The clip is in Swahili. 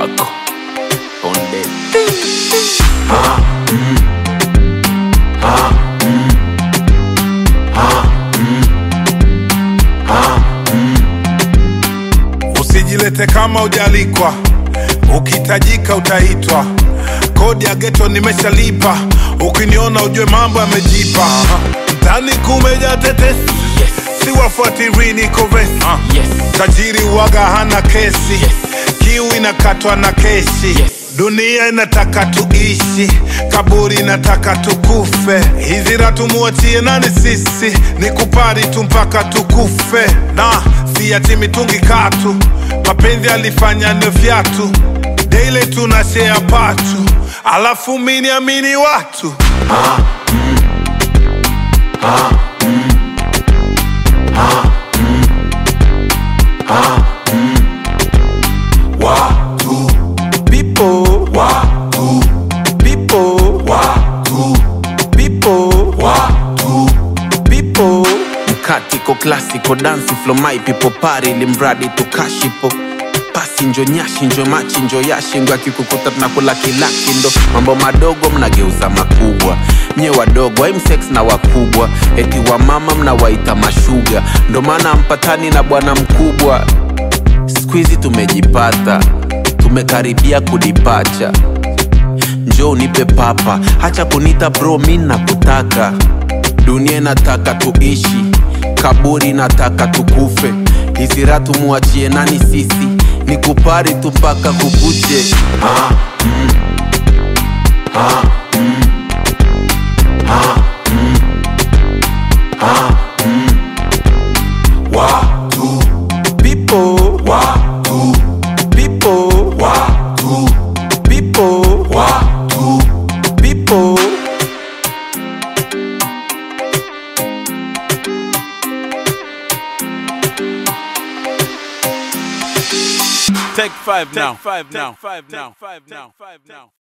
yako onde Usijilete kama ujalikwa, ukihitajika utaitwa. Kodi ya geto nimeshalipa, ukiniona ujue mambo yamejipa. Ndani kumeja tetesi, yes siwafuatiri niko vesi. yes Tajiri waga hana kesi, kiu inakatwa na keshi. Yes. Dunia inataka tuishi, kaburi inataka tukufe. Hizi ratu muachie nani sisi, ni kupari tu mpaka tukufe. Na siati mitungi katu, mapenzi alifanya ndio fyatu. Daily tuna share patu, alafu mini amini watu watu people watu people watu people watu people mkatiko klasiko dansi flo my people pari limradi tukashipo pasi njo nyashi njo machi njo yashi ngo akikukuta tunakula kilaki ndo mambo madogo mnageuza makubwa nye wadogo imsex na wakubwa eti wa mama mnawaita mashuga ndo maana mpatani na bwana mkubwa skuizi tumejipata tumekaribia kudipacha njo unipe papa hacha kunita bro mi nakutaka dunia inataka tuishi kaburi nataka tukufe hizi ratu muachie nani sisi ni kupari tu mpaka kukuche watu people watu people watu people watu people Take five now. Five now. Five now. Five now. Five now.